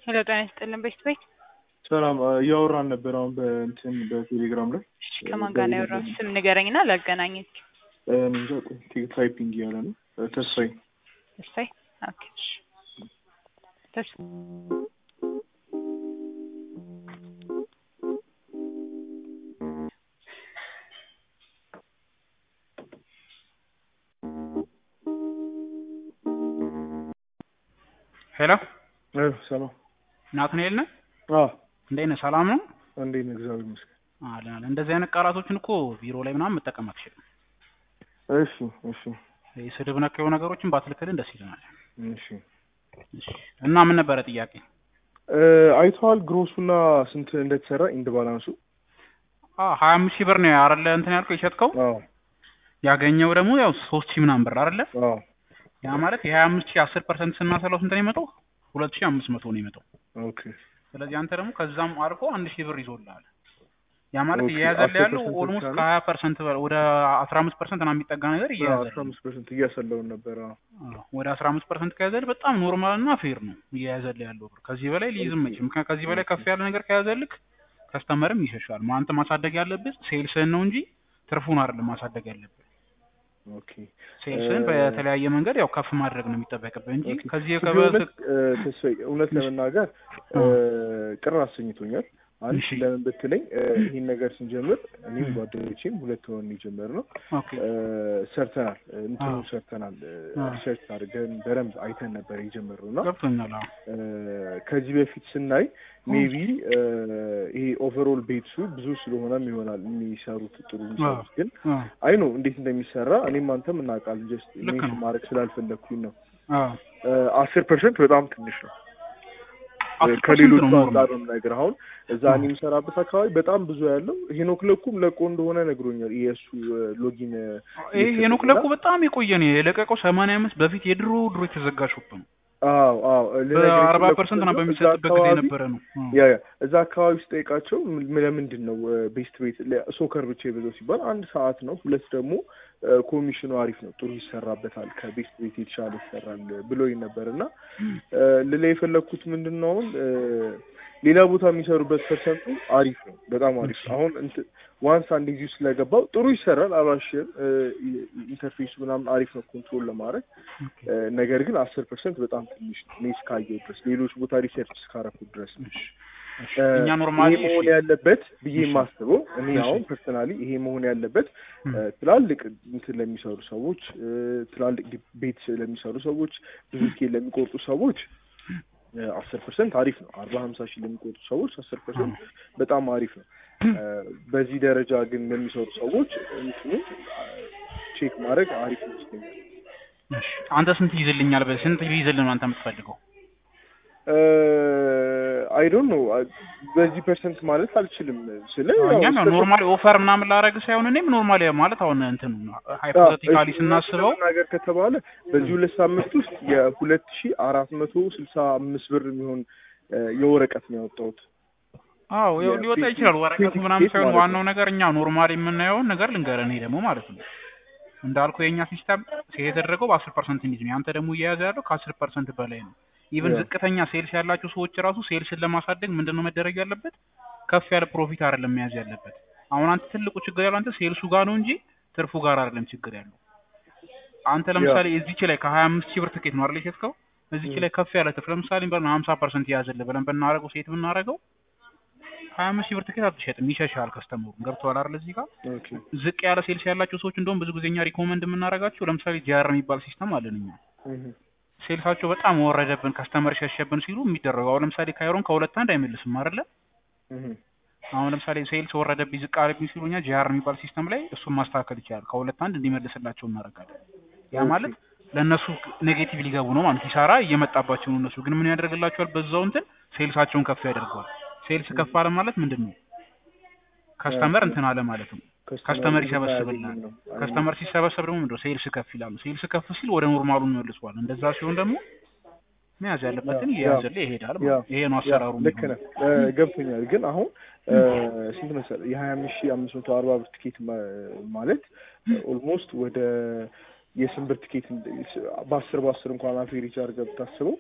ሄሎ ጤና ይስጥልን ቤት ቤት ሰላም እያወራን ነበር አሁን በእንትን በቴሌግራም ላይ እሺ ከማን ጋር ነው ያወራው? ስም ንገረኝና ላገናኘች። እንጃ ቆይ ታይፒንግ እያለ ነው ተስፋዬ ተስፋዬ ኦኬ እሺ ተስ ሄሎ እ ሰላም ናትናኤል ነህ? አዎ እንዴት ነህ? ሰላም ነው? እንዴት ነህ? እግዚአብሔር ይመስገን። አለን አለን። እንደዚህ አይነት ቃላቶችን እኮ ቢሮ ላይ ምናምን መጠቀም አትችልም። እሺ እሺ ይህ ስድብ ነክ የሆኑ ነገሮችን ባትልክልን ደስ ይለናል። እሺ እሺ። እና ምን ነበረ ጥያቄ? እ አይተዋል ግሮሱና ስንት እንደተሰራ ኢንድ ባላንሱ? አዎ ሀያ አምስት ሺህ ብር ነው አይደለ እንትን ያልከው የሸጥከው አዎ ያገኘው ደግሞ ያው ሶስት ሺህ ምናምን ብር አይደለ? አዎ ያ ማለት የሀያ አምስት ሺህ አስር ፐርሰንት ስናሰላው ስንት ነው የመጣው? ሁለት ሺህ አምስት መቶ ነው የመጣው። ኦኬ ስለዚህ አንተ ደግሞ ከዛም አልፎ አንድ ሺህ ብር ይዞልሃል። ያ ማለት ኦኬ፣ እየያዘልህ አስር ያለው ፐርሰንት ኦልሞስት ብቻ ነው? ከሀያ ፐርሰንት ወደ አስራ አምስት ፐርሰንት ና የሚጠጋ ነገር አስራ እየያዘልህ ነው። አምስት ፐርሰንት እያሰለውን ነበር። አዎ አዎ፣ ወደ አስራ አምስት ፐርሰንት ከያዘልህ በጣም ኖርማል እና ፌር ነው እየያዘልህ ያለው ብር። ከዚህ በላይ ሊይዝም አይችልም። ምክንያቱም ከዚህ በላይ ከፍ ያለ ነገር ከያዘልህ ከስተመርም ይሸሻል። አንተ ማሳደግ ያለብህ ሴልስህን ነው እንጂ ትርፉን አይደለም ማሳደግ ያለብህ። ኦኬ ሴልስህን እ- በተለያየ መንገድ ያው ከፍ ማድረግ ነው የሚጠበቅብህ እንጂ ኦኬ። ከዚህ To be ከበ honest, እ፣ ተስፋዬ እውነት ለመናገር እ፣ ቅር አሰኝቶኛል። አንድ እሺ። ለምን ብትለኝ እ፣ ይህን ነገር ስንጀምር እኔም ጓደኞቼም ሁለት ሆነን የጀመርነው ኦኬ እ፣ ሰርተናል እ፣ እንትኑ አዎ። ሰርተናል አዎ። ሪሰርች አድርገን በደንብ አይተን ነበር የጀመርነው እና ገብቶኛል። አዎ እ፣ ከዚህ በፊት ስናይ ሜቢ ይሄ ኦቨርኦል ቤትሱ ብዙ ስለሆነም ይሆናል የሚሰሩት ጥሩ የሚሰሩት ግን አዎ አይ ነው እንዴት እንደሚሰራ እኔም አንተም እናውቃለን። ጀስት ልክ ሜንሽን ነው። ማድረግ ስላልፈለግኩኝ ነው። አዎ አስር ፐርሰንት በጣም ትንሽ ነው አስር ፐርሰንት ከሌሎቹ ነው አንጻር ነው ነገር አሁን እዛ እኔ የምሰራበት አካባቢ በጣም ብዙ ያለው ሄኖክ ለኩም ለቆ እንደሆነ ነግሮኛል። የእሱ ሎጊን ይሄ ሄኖክ ለኮ በጣም የቆየ ነው የለቀቀው። ሰማንያ አምስት በፊት የድሮ ድሮ የተዘጋ ሾፕ ነው። አዎ አዎ በአርባ ፐርሰንት ና በሚሰጥበት ጊዜ የነበረ ነው። ያ ያ እዛ አካባቢ ስጠይቃቸው ም- ለምንድን ነው ቤስት ቤት ሶከር ብቻ የበዛው ሲባል አንድ ሰዓት ነው፣ ሁለት ደግሞ እ፣ ኮሚሽኑ አሪፍ ነው፣ ጥሩ ይሰራበታል፣ ከቤስት ቤት የተሻለ ይሰራል ብሎኝ ነበር እና እ፣ ልላ የፈለግኩት ምንድን ነው አሁን እ፣ ሌላ ቦታ የሚሰሩበት ፐርሰንቱ አሪፍ ነው፣ በጣም አሪፍ ነው። አሁን እንትን ዋንስ አንድ ጊዜ ስለገባው ጥሩ ይሰራል፣ አላሽር ኢንተርፌሱ ምናምን አሪፍ ነው ኮንትሮል ለማድረግ እ፣ ነገር ግን አስር ፐርሰንት በጣም ትንሽ ነው እኔ እስካየሁ ድረስ ሌሎች ቦታ ሪሰርች እስካረኩት ድረስ ነው። እ፣ እኛ ኖርማሊ ይሄ መሆን ያለበት ብዬ የማስበው እኔ አሁን ፐርሰናሊ ይሄ መሆን ያለበት እ፣ ትላልቅ እንትን ለሚሰሩ ሰዎች እ፣ ትላልቅ ዲ- ቤት ለሚሰሩ ሰዎች ብዙ ስኬል ለሚቆርጡ ሰዎች አስር ፐርሰንት አሪፍ ነው። አርባ ሀምሳ ሺህ ለሚቆርጡ ሰዎች አስር ፐርሰንት በጣም አሪፍ ነው። እ፣ በዚህ ደረጃ ግን ለሚሰሩ ሰዎች እንትኑ ቼክ ማድረግ አሪፍ ይመስለኛል። እሺ፣ አንተ ስንት ይይዝልኛል? በ- ስንት ይይዝልን ነው አንተ የምትፈልገው? አይ ዶንት ኖ በዚህ ፐርሰንት ማለት አልችልም ስለ ያው እኛም ያው እስከ- ኖርማሊ ኦፈር ምናምን ላደርግ ሳይሆን እኔም ኖርማሊ ማለት አሁን እንትን ሃይፖቴቲካሊ እሺ፣ ስናስበው ነገር ከተባለ በዚህ ሁለት ሳምንት ውስጥ የሁለት ሺ አራት መቶ ስልሳ አምስት ብር የሚሆን እ፣ የወረቀት ነው ያወጣሁት። አዎ ያው የፒሲ ሊወጣ ይችላል ወረቀቱ ፒሲ ምናምን ኬት ሳይሆን ማለት ዋናው ነገር እኛ ኖርማሊ የምናየውን ነገር ልንገርህ። እኔ ደግሞ ማለት ነው እንዳልኩ የእኛ ሲስተም የተደረገው በአስር ፐርሰንት እንዲዝ ነው። ያንተ ደግሞ እየያዘ ያለው ከአስር ፐርሰንት በላይ ነው። ኢቨን Yeah. ዝቅተኛ ሴልስ ያላቸው ሰዎች ራሱ ሴልስን ለማሳደግ ምንድን ነው መደረግ ያለበት? ከፍ ያለ ፕሮፊት አይደለም መያዝ ያለበት። አሁን አንተ ትልቁ ችግር ያለው አንተ ሴልሱ ጋር ነው እንጂ ትርፉ ጋር አይደለም ችግር ያለው። አንተ ለምሳሌ እዚች ላይ ከሀያ አምስት ሺህ ብር ትኬት ነው አይደል የሸጥከው? እዚች ላይ ከፍ ያለ ትርፍ ለምሳሌ በ ሀምሳ ፐርሰንት የያዘልህ ብለን ብናደርገው ሴት ብናደርገው ሀያ አምስት ሺህ ብር ትኬት አትሸጥም፣ ይሸሻል ከስተመሩ። ገብቶሃል አይደል እዚህ ጋር ኦኬ ዝቅ ያለ ሴልስ ያላቸው ሰዎች እንደውም ብዙ ጊዜ እኛ ሪኮመንድ የምናደርጋቸው ለምሳሌ ጂአር የሚባል ሲስተም አለን እኛ እህ፣ ሴልሳቸው በጣም ወረደብን ከስተመር ሸሸብን ሲሉ የሚደረገው አሁን ለምሳሌ ካይሮን ከሁለት አንድ አይመልስም አይደለ እህ፣ አሁን ለምሳሌ ሴልስ ወረደብኝ ዝቅ አለብኝ ሲሉ እኛ ጂአር የሚባል ሲስተም ላይ እሱን ማስተካከል ይችላል ከሁለት አንድ እንዲመልስላቸው እናደርጋለን ያ ማለት ለእነሱ ኔጌቲቭ ሊገቡ ነው ማለት ኪሳራ እየመጣባቸው ነው እነሱ ግን ምን ያደርግላቸዋል በዛው እንትን ሴልሳቸውን ከፍ ያደርገዋል ሴልስ ከፍ አለ ማለት ምንድን ነው ከስተመር እንትን አለ ማለት ነው ከስተመር ይሰበስብልናል ነው። ከስተመር ሲሰበሰብ ደግሞ ምንድነው ሴልስ ከፍ ይላሉ። ሴልስ ከፍ ሲል ወደ ኖርማሉ ይመልሰዋል። እንደዛ ሲሆን ደግሞ መያዝ ያለበትን ያ- እየያዘልህ ይሄዳል ማለት ያ- ነው። ይሄ ነው ያ፣ አሰራሩ። ልክ ነህ እ፣ ገብቶኛል። ግን አሁን እ፣ ስንት መሰለህ የሀያ አምስት ሺህ አምስት መቶ አርባ ብር ትኬት ማ- ማለት ኦልሞስት ወደ የስንት ብር ትኬት እንደ- በአስር በአስር እንኳን አቬሬጅ አድርገህ ብታስበው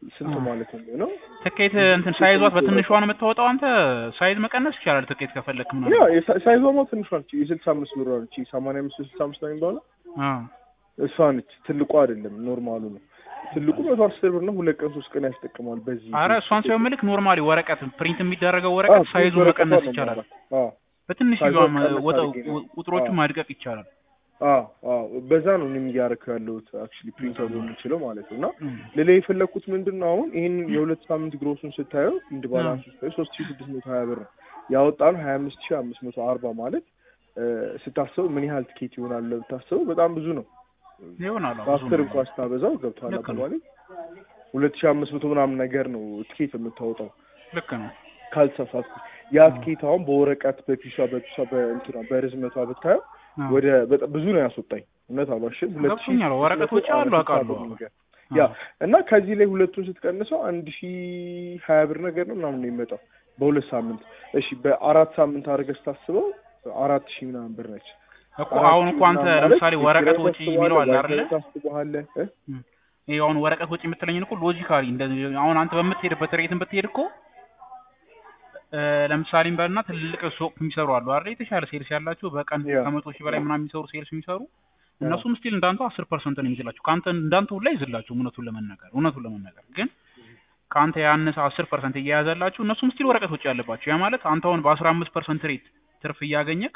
ስንት አ። ማለት ነው? ትኬት እንትን ሳይዟ በትንሿ ነው የምታወጣው አንተ ሳይዝ መቀነስ ይቻላል ትኬት ከፈለክ ያ ምናምን የሳ- ሳይዟማ ትንሿ ነች። የስልሳ አምስት ብር ነች። ሰማንያ አምስት ስልሳ አምስት ነው የሚባለው አ እሷ ነች። ትልቁ አይደለም ኖርማሉ ነው። ትልቁ መቶ አስር ብር ነው። ሁለት ቀን ሶስት ቀን ያስጠቅማል። በዚህ አረ እሷን ሳይሆን ምልክ ኖርማሊ ወረቀት ፕሪንት የሚደረገው ወረቀት ሳይዙ መቀነስ ይቻላል በትንሽ ሳይዟን ቀነስ ወጣው አድርጌ ነው። ቁጥሮቹን አዎ። ማድቀቅ ይቻላል በዛ ነው እኔም እያደረኩ ያለሁት አክቹዋሊ ፕሪንተሩ የምችለው ማለት ነው። እና እም። ሌላ የፈለግኩት ምንድን ነው አሁን ይህን የሁለት ሳምንት ግሮሱን ስታየው እንድ ባላንስ ስታየው ሶስት ሺ ስድስት መቶ ሀያ ብር ነው ያወጣነው ሀያ አምስት ሺ አምስት መቶ አርባ ማለት እ፣ ስታስበው ምን ያህል ትኬት ይሆናል ብታስበው በጣም ብዙ ነው። ይሆናል አዎ፣ ብዙ በአስር ነው። እንኳን ስታበዛው ገብቷል ልክ ነው። አባባሌ ሁለት ሺ አምስት መቶ ምናምን ነገር ነው ትኬት የምታወጣው ልክ ነው ካልተሳሳትኩ። ያ ትኬት አሁን በወረቀት በፒሷ በፒሷ በእንትና በርዝመቷ ብታየው አዎ። ወደ በጣም ብዙ ነው ያስወጣኝ። እውነት አሏሽን ሁለት ሺህ ገብቶኛል። ወረቀቶች አሉ አውቃለሁ። ነገር አዎ። ያ እና ከዚህ ላይ ሁለቱን ስትቀንሰው አንድ ሺ ሀያ ብር ነገር ነው ምናምን ነው የሚመጣው በሁለት ሳምንት። እሺ በአራት ሳምንት አድርገህ ስታስበው አራት ሺህ ምናምን ብር ነች። እኮ አሁን እኮ አንተ ለምሳሌ ወረቀት ወጪ የሚለው አለ አይደለ? ታስበዋለህ እ? ይሄ አሁን ወረቀት ወጪ የምትለኝን እኮ ሎጂካሊ እንደዚህ አሁን አንተ በምትሄድበት ሬትን ብትሄድ እኮ እ፣ ለምሳሌ በልና ትልልቅ ሱቅ የሚሰሩ አሉ አይደል? የተሻለ ሴልስ ያላቸው በቀን ያ። ከመቶ ሺህ በላይ ምናምን የሚሰሩ ሴልስ የሚሰሩ እነሱም ስቲል እንዳንተ አስር ፐርሰንት ነው የሚይዝላቸው ከአንተ እንዳንተ ሁላ ይዝላቸው እውነቱን ለመናገር እውነቱን ለመናገር ግን ከአንተ ያነሰ አስር ፐርሰንት እየያዘላችሁ እነሱም ስቲል ወረቀት ወጪ ያለባቸው ያ ማለት አንተ አሁን በአስራ አምስት ፐርሰንት ሬት ትርፍ እያገኘክ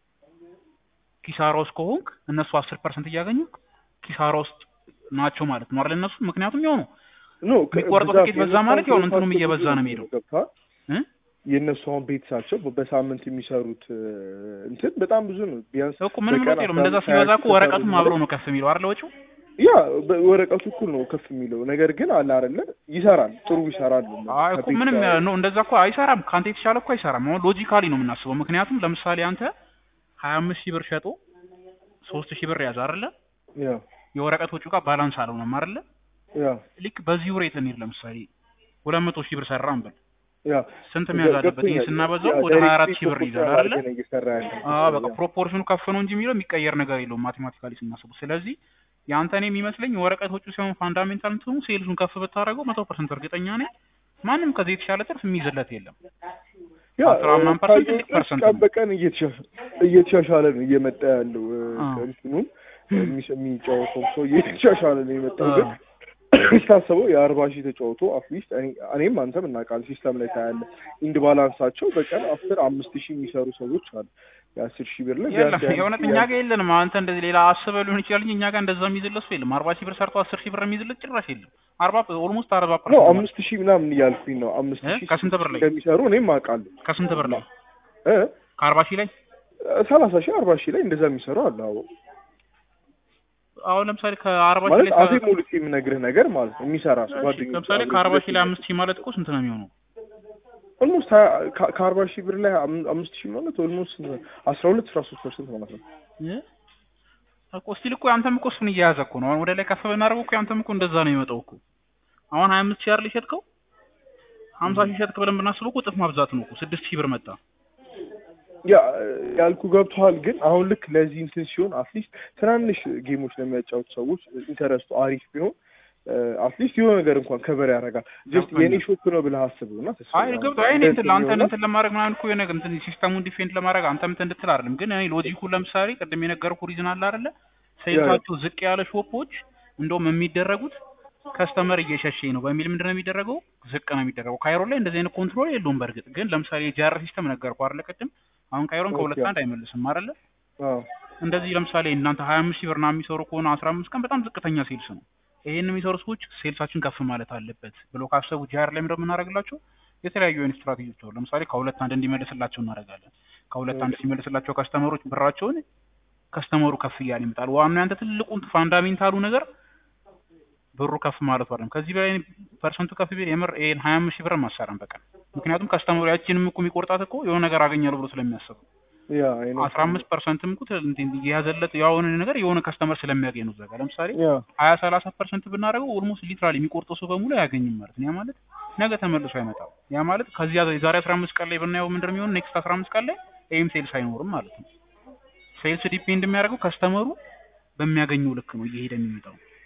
ኪሳራ ውስጥ ከሆንክ እነሱ አስር ፐርሰንት እያገኙ ኪሳራ ውስጥ ናቸው ማለት ነው አይደል እነሱ ምክንያቱም የሆኑ ኖ የሚቆርጠው ብዛት ትኬት በዛ የነሱ ማለት ያው አሁን እንትኑም ቤተሰብ እየበዛ ነው ብዙ የሚሄደው። ገብቶሃል? እ? የእነሱ አሁን ቤተሰባቸው በሳምንት የሚሰሩት እ፣ እንትን በጣም ብዙ ነው። ቢያንስ እኮ ምንም በቀን ለውጥ የለውም አስራ እንደዛ አምስት ሲበዛ ሀያ እኮ ሺህ ወረቀቱም ከሰሩ አብሮ ነው ከፍ የሚለው አይደል ወጪው ያ በ- ወረቀቱ እኩል ነው ከፍ የሚለው ነገር ግን አለ አይደለ ይሰራል፣ ጥሩ ይሰራል። አይ እኮ ከቤት ምንም ጋር- ነው እንደዛ እኮ አይሰራም። ከአንተ የተሻለ እኮ አይሰራም። አሁን ሎጂካሊ ነው የምናስበው። ምክንያቱም ለምሳሌ አንተ ሀያ አምስት ሺህ ብር ሸጦ ሶስት ሺህ ብር ያዝ አይደለ ያ የወረቀት ወጪው ጋር ባላንስ አልሆነም አይደለ ያ ልክ በዚሁ ሬት እንሂድ። ለምሳሌ ሁለት መቶ ሺህ ብር ሰራ እንበል ያ ስንት መያዝ አለበት? ይሄ ገብቶኛል። ስናበዛው ያ ወደ ሀያ አራት ዳይሬክትሊ ሺህ ብር ፎከስ ይይዛል አይደለ? አድርገህ ነው እየሰራ ያለው። አዎ በቃ ያ። ፕሮፖርሽኑ ከፍ ነው እንጂ የሚለው የሚቀየር ነገር የለውም ማቴማቲካሊ ስናስቡ። ስለዚህ የአንተን የሚመስለኝ ወረቀት ወጪው ሲሆን ፋንዳሜንታል እንትኑ ሴልሱን ከፍ ብታደርገው መቶ ፐርሰንት እርግጠኛ ነኝ ማንም ከዚህ የተሻለ ትርፍ የሚይዝለት የለም። ያ አስራ ምናምን ፐርሰንት ትልቅ ካየሁት ፐርሰንት ቀን ነው። በቀን እየተሻሻ- እየተሻሻለ ነው እየመጣ ያለው እ፣ አዎ። እንትኑን የሚስ- የሚጫወተው ሰው እየተሻሻለ ነው የመጣው ግን አዎ። ሲታሰበው የአርባ ሺህ ተጫውቶ አትሊስት እኔም አንተም እናውቃለን ሲስተም ላይ ታያለህ ኢንድ ባላንሳቸው በቀን አስር አምስት ሺህ የሚሰሩ ሰዎች አሉ የአስር ሺህ ብር ላይ የለም ቢያንስ ያን የእውነት ሺህ እኛ ጋር የለንም። አንተ እንደዚህ ሌላ አስበህ ሊሆን ይችላል እንጂ እኛ ጋር እንደዛ የሚይዝለት ሰው የለም። አርባ ሺህ ብር ሰርቶ አስር ሺህ ብር የሚይዝለት ጭራሽ የለም። አርባ ኦልሞስት አርባ ነው ፐርሰንት አምስት ሺህ ምናምን እያልኩኝ ነው አምስት እ? ሺህ ከስንት ብር ላይ? እንደሚሰሩ እኔም አውቃለሁ ከስንት ብር ላይ እ ከአርባ ሺህ ላይ ሰላሳ ሺህ አርባ ሺህ ላይ እንደዛ የሚሰሩ አለ አዎ አሁን ለምሳሌ ከአርባ ሺህ ማለት ላይ አፌ ሙሉት የምነግርህ ነገር ማለት ነው የሚሰራ ሰው እሺ፣ ጓደኞች ለምሳሌ አሉ። ከአርባ ሺህ ላይ አምስት ሺህ ማለት እኮ ስንት ነው የሚሆነው? ኦልሞስት ከአርባ ሺህ ብር ላይ አም- አምስት ሺህ ማለት ኦልሞስት አስራ ሁለት አስራ ሶስት ፐርሰንት ማለት ነው እ? እኮ ስቲል እኮ አንተም እኮ እሱን እየያዘ እኮ ነው። አሁን ወደ ላይ ከፍ ብናደርገው እኮ አንተም እኮ እንደዛ ነው የሚመጣው እኮ። አሁን ሀያ አምስት ሺህ አይደል የሸጥከው? ሀምሳ ሺህ ሸጥክ ብለን ብናስበው እኮ እጥፍ ማብዛት ነው እኮ። ስድስት ሺህ ብር መጣ። ያ ያልኩ ገብቶሃል። ግን አሁን ልክ ለዚህ እንትን ሲሆን አትሊስት ትናንሽ ጌሞች ለሚያጫወቱ ሰዎች ኢንተረስቱ አሪፍ ቢሆን አትሊስት የሆነ ነገር እንኳን ከበር ያደርጋል። ጀስት ገብቶኛል። የኔ ሾፕ ነው ብለህ አስበው እና ተስፋ አይ ገብቶ አይ እኔ እንትን ለአንተን እንትን ለማድረግ ምናምን እኮ የሆነ እንትን ሲስተሙን ዲፌንድ ለማድረግ አንተም እንትን እንድትል አይደለም። ግን እኔ ሎጂኩን ለምሳሌ ቅድም የነገርኩህ ሪዝን አለ አይደለ? ሴልሳቸው ዝቅ ያለ ሾፖች እንደውም የሚደረጉት ከስተመር እየሸሸኝ ነው በሚል ምንድን ነው የሚደረገው? ዝቅ ነው የሚደረገው። ካይሮ ላይ እንደዚህ አይነት ኮንትሮል የለውም። በእርግጥ ግን ለምሳሌ የጂአር ሲስተም ነገርኩህ አይደለ ቅድም። አሁን ካይሮን ከሁለት ኦኬ። አንድ አይመልስም አይደለ? አዎ እንደዚህ ለምሳሌ እናንተ ሀያ አምስት ሺህ ብር ምናምን የሚሰሩ ከሆነ አስራ አምስት ቀን በጣም ዝቅተኛ ሴልስ ነው። ይሄን የሚሰሩ ሰዎች ሴልሳችን ከፍ ማለት አለበት ብሎ ካሰቡ ጂአር ላይ ምንድን ነው የምናደርግላቸው? የተለያዩ አይነት ስትራቴጂዎች አሉ። ለምሳሌ ከሁለት አንድ እንዲመልስላቸው እናደርጋለን። ከሁለት አንድ ሲመልስላቸው ከስተመሮች ብራቸውን ከስተመሩ ከፍ እያለ ይመጣል። ዋናው ያንተ ትልቁን ፋንዳሜንታሉ ነገር ብሩ ከፍ ማለቱ አይደለም። ከዚህ በላይ ፐርሰንቱ ከፍ ቢል የምር ይሄን ሀያ አምስት ሺህ ብር ማሰራም በቀን ምክንያቱም ከስተመሩ ያችንም እኮ የሚቆርጣት እኮ የሆነ ነገር አገኛለሁ ብሎ ስለሚያስብ ያ አይ ነው አስራ አምስት ፐርሰንትም እኮ የያዘለት የሆነ ነገር የሆነ ከስተመር ስለሚያገኝ ነው። እዛ ጋር ለምሳሌ ያ ሀያ ሰላሳ ፐርሰንት ብናደርገው ኦልሞስት ሊትራሊ የሚቆርጠው ሰው በሙሉ አያገኝም ማለት ነው። ያ ማለት ነገ ተመልሶ አይመጣም። ያ ማለት ከዚህ የዛሬ አስራ አምስት ቀን ላይ ብናየው ምንድን ነው የሚሆነው? ኔክስት አስራ አምስት ቀን ላይ ይህም ሴልስ አይኖርም ማለት ነው። ሴልስ ዲፔንድ የሚያደርገው ከስተመሩ በሚያገኘው ልክ ነው እየሄደ የሚመጣው።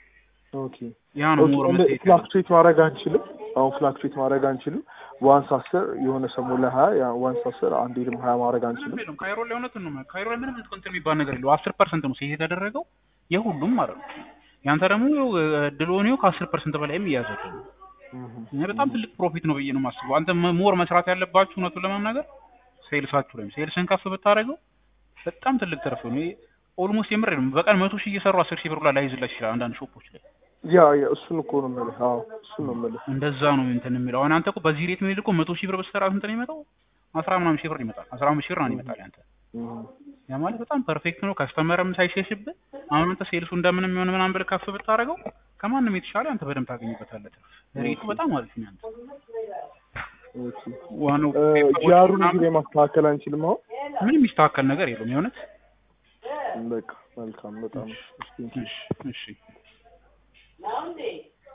ኦኬ ያ ነው ሞር መታየት ያለበት። ፍላክቹዌት ማድረግ አንችልም። አሁን ፍላክቹዌት ማድረግ አንችልም። ዋንስ አስር የሆነ ሰሞን ላይ ሀያ ዋንስ አስር አንዴ ደግሞ ሀያ ማድረግ አንችልም። ምንም የለም። ካይሮ ላይ እውነቱን ነው። ካይሮ ላይ ምንም እንትን የሚባል ነገር የለው። አስር ፐርሰንት ነው ሴት የተደረገው የሁሉም ማለት ነው። ያንተ ደግሞ ድሎኒው ከአስር ፐርሰንት በላይም እያዘለ ነው። እህ እኔ በጣም ትልቅ ፕሮፊት ነው ብዬ ነው የማስበው። አንተ ሞር መስራት ያለባችሁ እውነቱን ለመናገር ሴልሳችሁ ላይ ሴልስን ከፍ ብታደርገው በጣም ትልቅ ትርፍ ነው። ኦልሞስት የምር ነው። በቀን መቶ ሺህ እየሰሩ አስር ሺህ ብር ላይ ላይዝላችሁ ይችላል አንዳንድ ሾፖች ላይ ያ ያ እሱን እኮ ነው የምልህ። አዎ እሱን ነው የምልህ። እንደዛ ነው እንትን የሚለው። አሁን አንተ እኮ በዚህ ሬት ምን እኮ መቶ ሺህ ብር በስተራ ስንት ነው የሚመጣው? አስራ ምናምን ሺህ ብር ይመጣል። አስራ አምስት ሺህ ብር ነው ይመጣል ያንተ እህ ያ ማለት በጣም ፐርፌክት ነው። ከስተመርም ሳይሸሽብህ አሁን አንተ ሴልሱ እንደምንም የሆነ ምናምን ብለህ ከፍ ብታደርገው ከማንም የተሻለ አንተ በደንብ ታገኝበታለህ። ትርፍ ሬቱ በጣም አሪፍ ነው ያንተ። ኦኬ ዋናው ጂአሩን እዚህ ላይ ማስተካከል አንችልም። አሁን ምንም የሚስተካከል ነገር የለውም የእውነት በቃ መልካም በጣም እሺ እሺ